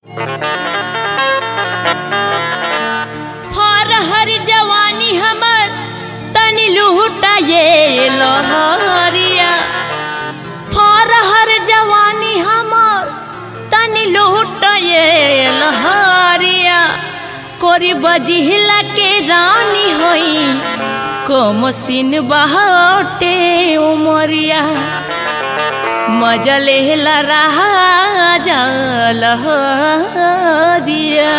हर हर जवानी हमर तनी लूटा ये लहरिया हर हर जवानी हमर तनी लूटा ये लहरिया कोरी बजिहला के रानी होई कोमसिन बहटे उमरिया मजा लेहला रहा लहरिया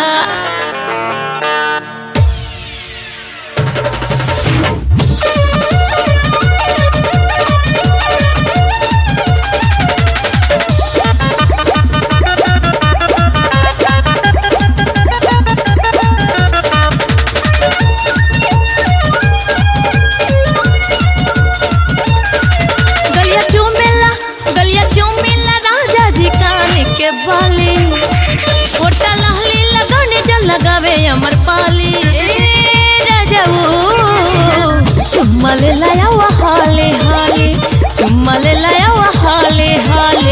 गलिया चूमेला गलिया चूमेला राजा जी कान के बाली होटा लहली लगने जल लगावे अमर पाली राजा वो चुम्मा ले लाया वो हाले हाले चुम्मा ले लाया वो हाले हाले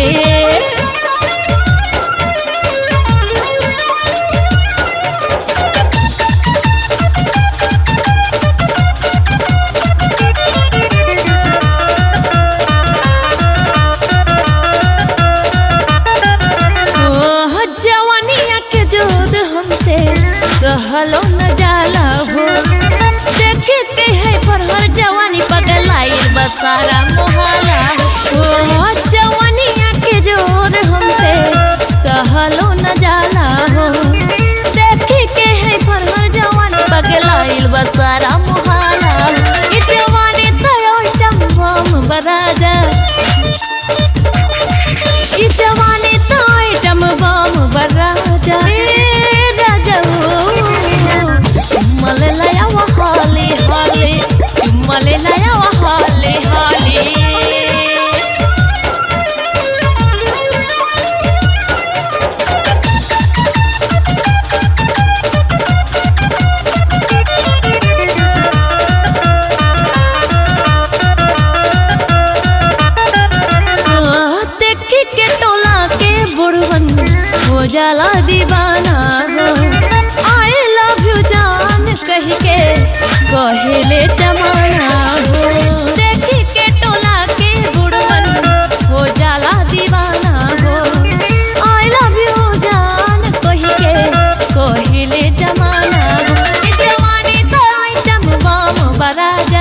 ओह जवानिया के जोर हमसे सहलो न जाला हो देखे के है पर हर जवानी पगलाई बसारा मोहाला ओह जवानिया के जोर हमसे सहलो न जाला हो देखे के है पर हर जवानी पगलाई बसारा मोहाला ई जवानी तयो टम बम बराजा ई जवानी तो आइटम बम बराजा ए राजा चुम्मा ले लाया वो हाले हाले चुम्मा ले लाया वो हाले हाले आह, देखी के टोला के बुढ़वन हो जाला दीवाना हो आई लव यू जान कह के कहेले जमाना हो देखी के टोला के बुढ़वन हो जाला दीवाना हो आई लव यू जान कह के कहेले जमाना हो ई जवानी तो आइटम बम बराजा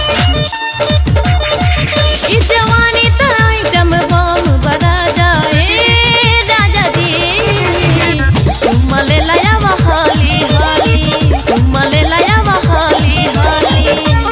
ई जवानी तो आइटम बम बड़ा जाए राजा जी चुम्मा ले लाया वो हाली हाली चुम्मा ले लाया वो हाली हाली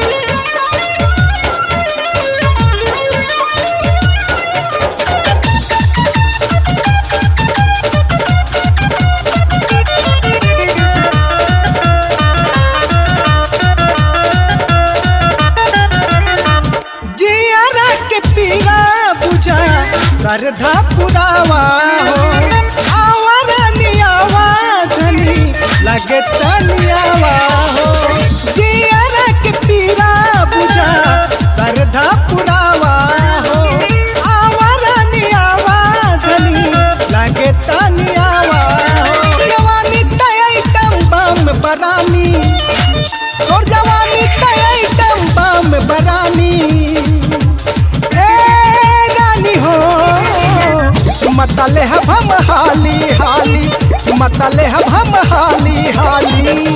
जियारा के पीरा बुझा सरधा पुरावा हो आवारा नियावा धनी लगे तनियावा हो जियारा के पीरा बुझा सरधा पुरावा हो आवारा नियावा धनी लगे तनियावा हो जवानी तय बम बरानी और जवानी तय बम बरानी ए रानी हो मतले हम हाली हाली मतले हम हाली हाली